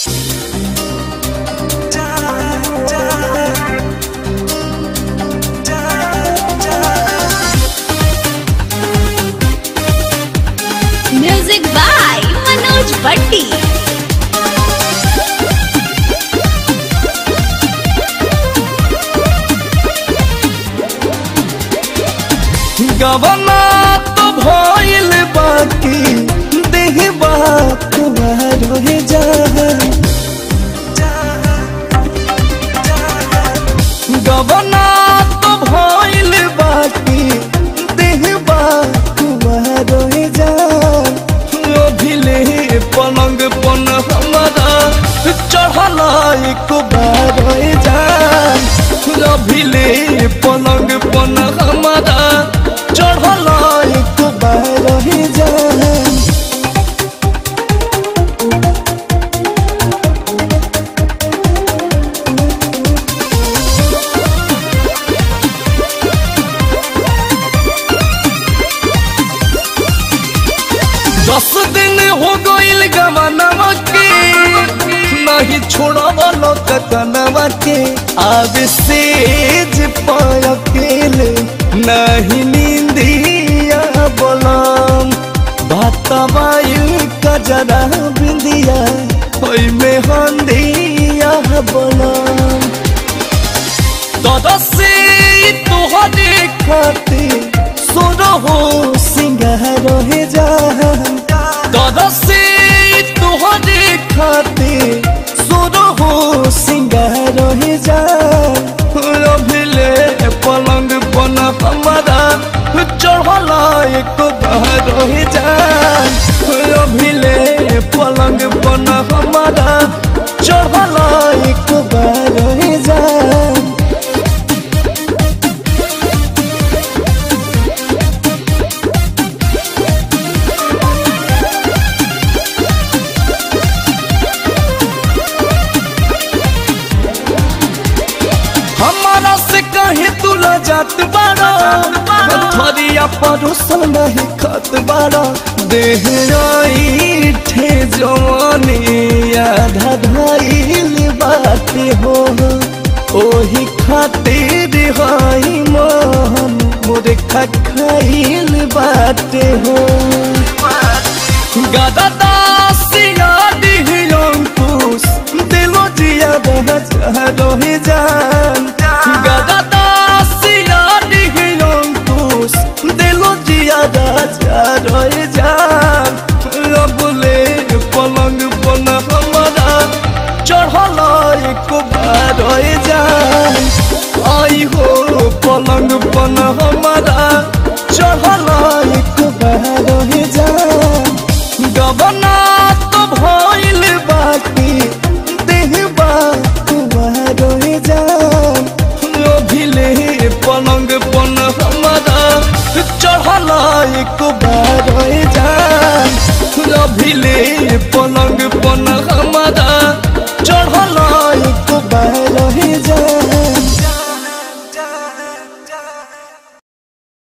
music by Manoj भट्टी गवना तो भइल बाकी देह बात रहे जा गवना तो भइल बाकी देह बात रहे जा अभिले पलंग पन हमारा चढ़ल एक बार जा अभिले पलंग पन हमारा चढ़ल एक बार जा दस दिन हो गईल गवनवा के नहीं छोड़ल कतनवा के अब सेज पर अकेले नहीं नींदिया बोलम भातवायु कजरा बिंदिया होई में हंदिया बोलम दादा से तुहरे खातिर सोनो हो सिंगार हे जा दादा से तुहरे खातिर सोनो हो सिंगार हे जा अभिले पलंग बन हमारा चढ़ला एक बार हे जा अभिले पलंग बन हमारा चढ़ला एक बार हे जा हमारा से कहे तुला जात बाड़ा थरिया परोसल नहीं खत बाड़ा देह आई ठे जवानी आधा धाइल बाटे हो ओही खातिर हाई मन मोरे खखाइल बाटे हो गादा दासिया अंकुश दिलो जिया बहजा रोहि जान गादा दासिया अंकुश दिलो जिया राजा रोहि जान रबुले पलंग बन हमारा चढ़ल एक बार रोहि जान आई हो पलंग बन हमारा चढ़ल एक बार रोहि जान गबना तो भइल बाकी देह बात रहे जान अभिले पलंग पन हमारा चढ़ल एक बार जान अभिले पलंग पन हमारा